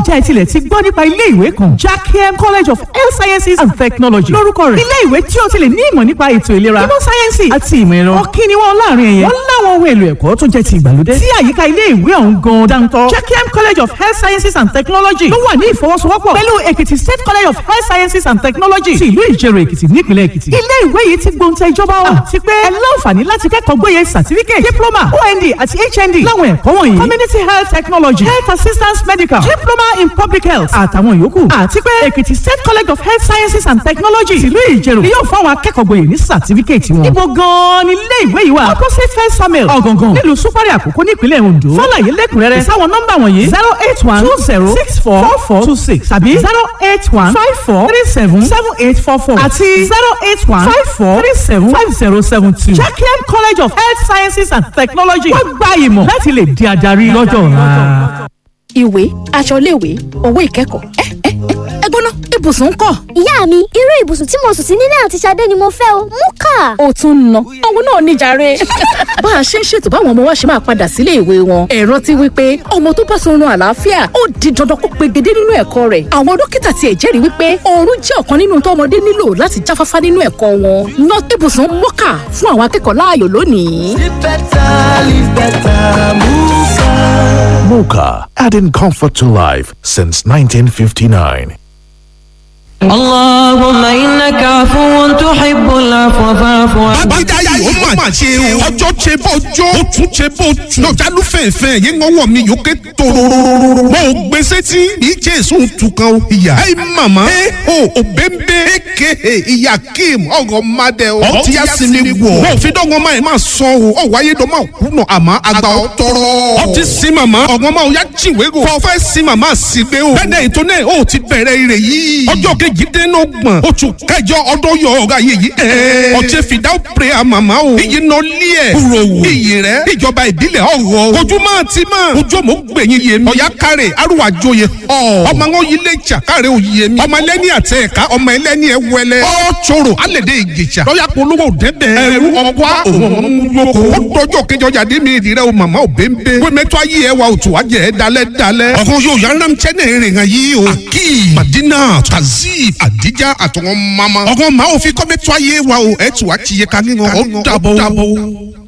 jẹ́ ẹ tilẹ̀ ti gbọ́ nípa ilé ìwé kan Jackiem College of Health Sciences and Technology lórúkọ rẹ̀ ilé ìwé tí o ti lè ní ìmọ̀ nípa ètò ìlera ìmọ̀ sáyẹ́nsì àti ìmọ̀ ẹ̀rọ ọ̀kí ni wọ́n láàrin ẹ̀yẹ wọ́n láwọn ohun èlò ẹ̀kọ́ tó jẹ́ ti ìgbàlódé tí àyíká ilé ìwé ọ̀hún gan dáńtọ́ Jackiem College of Health Sciences and Technology ló wà ní ìfọwọ́sowọ́pọ̀ pẹ̀lú Èkìtì State College of Health Sciences and Technology ti ìlú Ìjẹ̀rò Èkìtì nípìnlẹ̀ Èkìtì ilé ìwé yìí ti gbóǹtẹ̀ ìjọba wa àti pé ẹ láǹfààní láti kẹ́kọ̀ọ́ gbóyè certificate diploma OND àti HND láwọn ẹ̀kọ́ wọ̀nyí community health technology health assistance medical diploma in public health àtàwọn yòókù àti pé Èkìtì State College of Health Sciences and Technology tìlú Ìjẹ̀rò ni yóò fún àwọn akẹ́kọ̀ọ́ gboyè ní certificate wọn. ibo gan-an ni ilé ìwé yìí wà opposite first samuel ọ̀gàngàn nílùú súpárì àkókò nípínlẹ̀ Ondo fọláyé lẹ́kùnrẹ́rẹ́ sáwọn nọ́mbà wọ̀nyí zero eight one two zero six four four four two six tàbí zero eight one five four three seven seven eight four four àti zero eight one five four three seven five zero seven two. Jackiem College of Health Sciences and Technology wọ́n gba ìmọ̀ láti lè di adarí lọ́jọ́ ọ̀la. ìwé aṣọ iléèwé owó ìkẹ́kọ̀ọ́ ẹ ẹ ẹ gbóná ibùsùn ń kọ́. ìyá mi irú ibùsùn tí mo sùn sí nílé àti Ṣadé ni mo fẹ́ o mú kà. ó tún ń ná òun náà níjàre. bá a ṣe ń ṣètò báwọn ọmọ wa ṣe máa padà sílé ìwé wọn ẹ̀rọ ti wí pé ọmọ tó bá sọrun àlàáfíà ó di dandan kó pegedé nínú ẹ̀kọ́ rẹ̀ àwọn dókítà tiẹ̀ jẹ́rìí wípé oorun jẹ́ ọ̀kan nínú tọ́mọdé nílò láti jáfáfá nínú ẹ̀kọ́ wọn ná ibùsùn mọ́kà fún àwọn akẹ́kọ̀ọ́ láàyò lónìí. Live better, live better, Muka. Mocha, adding comfort to life since 1959. اللهم إنك عفو تحب العفو فاعف عني bàbá yìí ó mà ṣe o ọjọ́ ṣe bọ́jọ́ ó tún ṣe bó tún lọ́jà ló fẹ̀fẹ̀ yín ngọ́wọ́ mi yókè tòróróróró mo gbèsè tí bí jésù tukàn o ìyá ẹ màmá ẹ o òbẹ́ńbẹ́ eke ìyá kim ọ̀gọ̀ madẹ o ọ ti yá sí mi wọ̀ mo fi dọ́gbọ́n máa ma sọ o ọ wáyé dọ́ máa kú nà àmọ́ àgbà ọ tọrọ ọ ti sin màmá ọ̀gbọ́n máa yá jìnwé o kọ́ fẹ́ sin màmá sí gbé o bẹ́ẹ̀ ètò náà ó ti bẹ̀rẹ̀ ire yìí ọjọ́ kejìdínlọ́gbọ̀n oṣù kẹjọ ọdún yọ ọ̀gá yìí yìí ẹ̀ ọ̀jẹ̀ fìdá prayer màmá o iyì nọ lé ẹ̀ kúrò wò iyì rẹ̀ ìjọba ìbílẹ̀ ọ̀rọ̀ ojú máa ti máa ojú ọmọ gbẹ̀yìn yé mi ọ̀yá kárẹ̀ arúgbó àjòyè ọ̀ ọmọ àwọn ilé ìjà kárẹ̀ òye mi ọmọ ẹlẹ́ni àti ẹ̀ka ọmọ ẹlẹ́ni ẹ̀ wẹlẹ́ ọ̀ tsoro alẹ́dẹ̀ ìjìjà lọ́yà polówó dẹ́dẹ̀ ẹ̀rú ọ̀pá òun lóko ó dọjọ́ kejì ọjà dé mi ìdí rẹ̀ o màmá ò bẹ́ńbẹ́ wẹ́mẹ́tọ́ ayé ẹ̀ wa òtù wájẹ́ ẹ̀ dalẹ̀ dalẹ̀ ọ̀kan yóò yàrá mi tẹ́ náà rìn hàn yìí o akeem madina kazeem adija àtọ̀wọ́n mama ọ̀kan máa ò fi kọ́mẹ́tọ́ ayé wa o ẹ̀ tù wá ti yẹ ká ní wọn ó dàbọ̀.